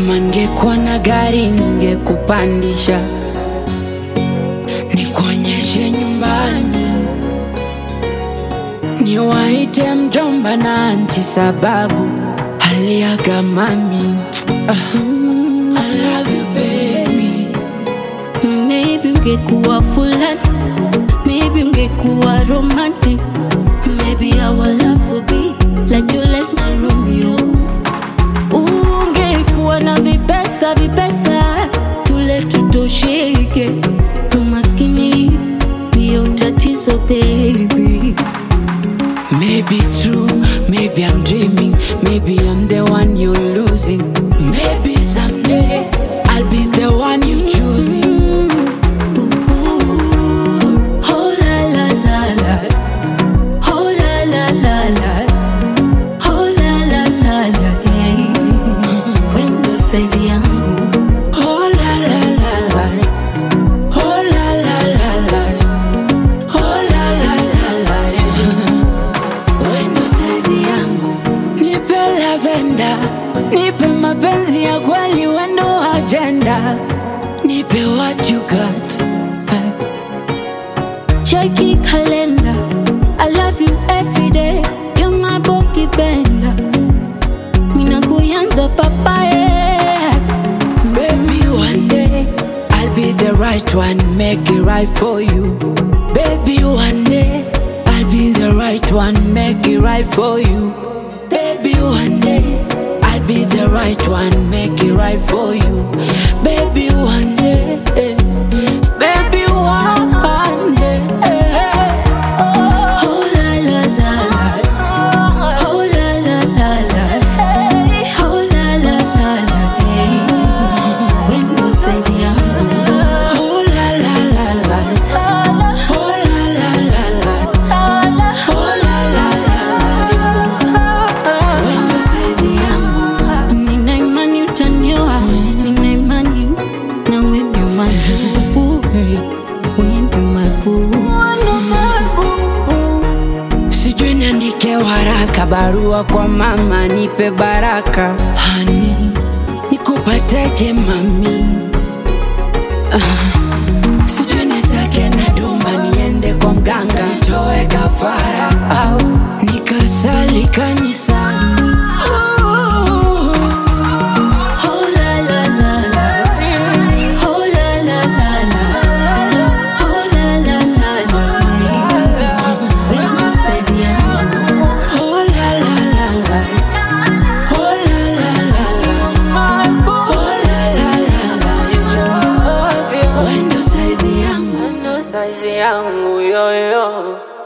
kama ningekuwa na gari ningekupandisha nikuonyeshe nyumbani niwaite mjomba na anti sababu aliaga mami Ah, I love you baby Maybe ungekuwa fulani, maybe ungekuwa romantic, maybe our love would be like Juliet na Romeo. Ungekuwa na vipesa vipesa, tule tutosheke. Umaskini ndio tatizo baby. Maybe it's true, maybe I'm dreaming, maybe I'm the one you're losing. Maybe someday I'll be the one you choosing. Ooh, oh la la la la, oh la la la la, oh la la la la, yeah. Wendo size yangu Oh la la la la, oh la la la la, oh la la la la. Wendo size yangu, nipe lavenda, nipe mapenzi ya kweli, wendo agenda, nipe what you got. Cheki kalenda I love you every day You're my boki benda Mina kuyanza papaye Baby, one day I'll be the right one, make it right for you. Baby, one day I'll be the right one, make it right for you. Baby, one day I'll be the right one, make it right for you. Baby, one day, eh, baby, one day. eh, oh. Oh la la la la Oh la la la la Oh la la la la Wendo size yangu Oh la la la la, oh la la la la, oh la la la la. Wendo size yangu. Nina imani utanioa Nina imani na we ndio mabubu We ndio mabubu sijui niandike waraka barua kwa mama nipe baraka hani nikupateje mami ah, sijui nisake na dumba niende kwa mganga nitoe kafara au nikasali kanisani Oh la la la la Oh la la la la Oh la la la la Wendo size yangu Oh la la la la. Oh la la la la. Oh la la la la. Wendo size yangu, wendo size yangu yo yo.